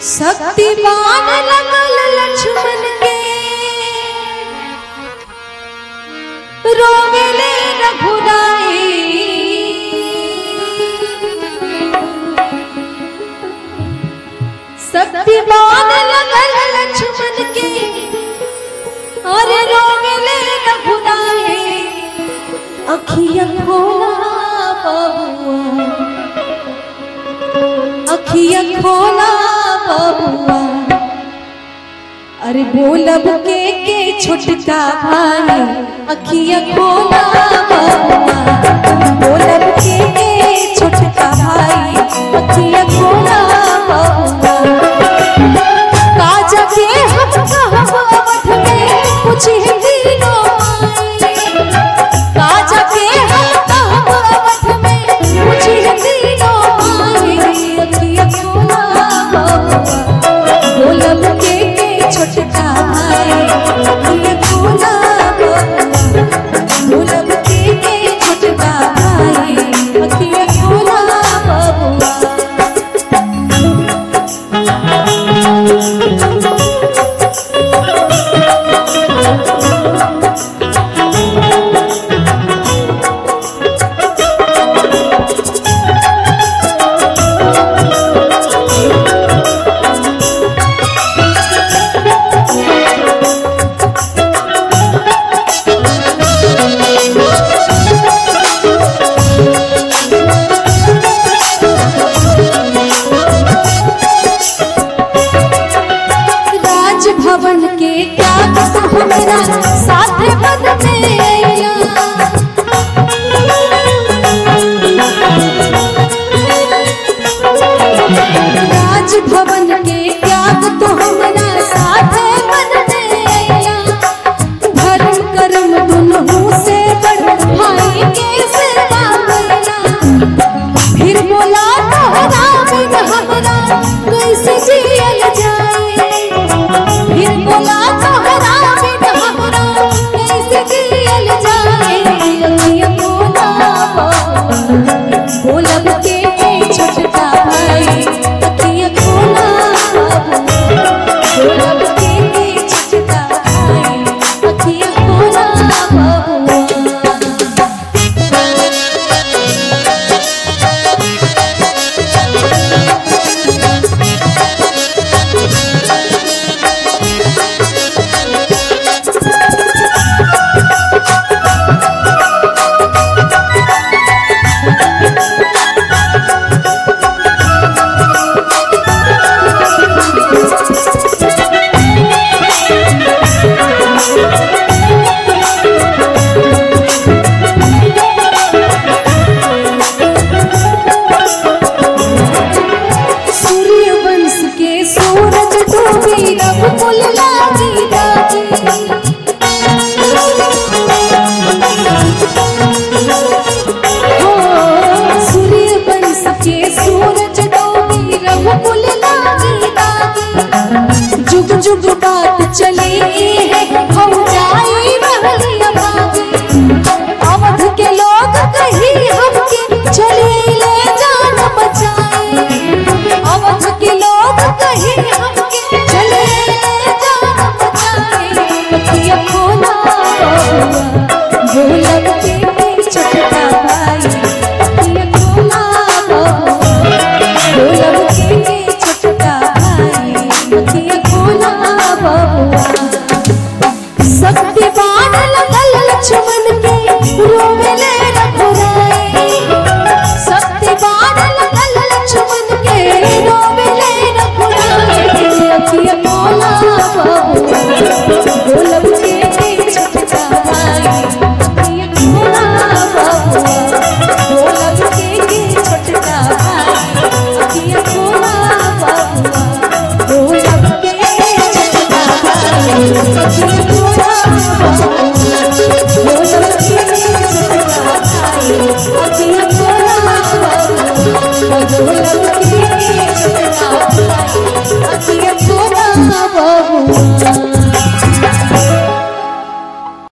शक्तिमान लगल लक्ष्मण के रोवेले रघुराई शक्तिमान लगल लक्ष्मण के अरे रोवेले रघुराई अखिया खोला बबुआ अखिया खोला बबुआ अरे बोलब के के छोटका भाई अखिया खोला बबुआ बोलब के के छोटका भाई अखिया खोला बबुआ काजा के हम कहब अवध में कुछ दिनों माई काजा के हम कहब अवध में कुछ दिनों माई अखिया खोला बबुआ बोलब के के छोटका भाई अखिया खोला बबुआ बोलब के के छोटका भाई अखिया खोला बबुआ राजभवन के क्या कसम हमरा साथ पद में अइला राजभवन के त्याग तो हमरा साथ पद में अइला धर्म कर्म दुनहु से बड़ भाई के सेवा करला फिर बोला तोहरा बिन हमरा कैसे जियल जाए फिर बोला तोहरा बिन हमरा कैसे जियल जाए अखिया बोला बोलब के छोटका भाई अखिया खोला बोलब के छोटका भाई अखिया खोला बबुआ सूर्य वंश के सूरज डूबी रघुकुल ला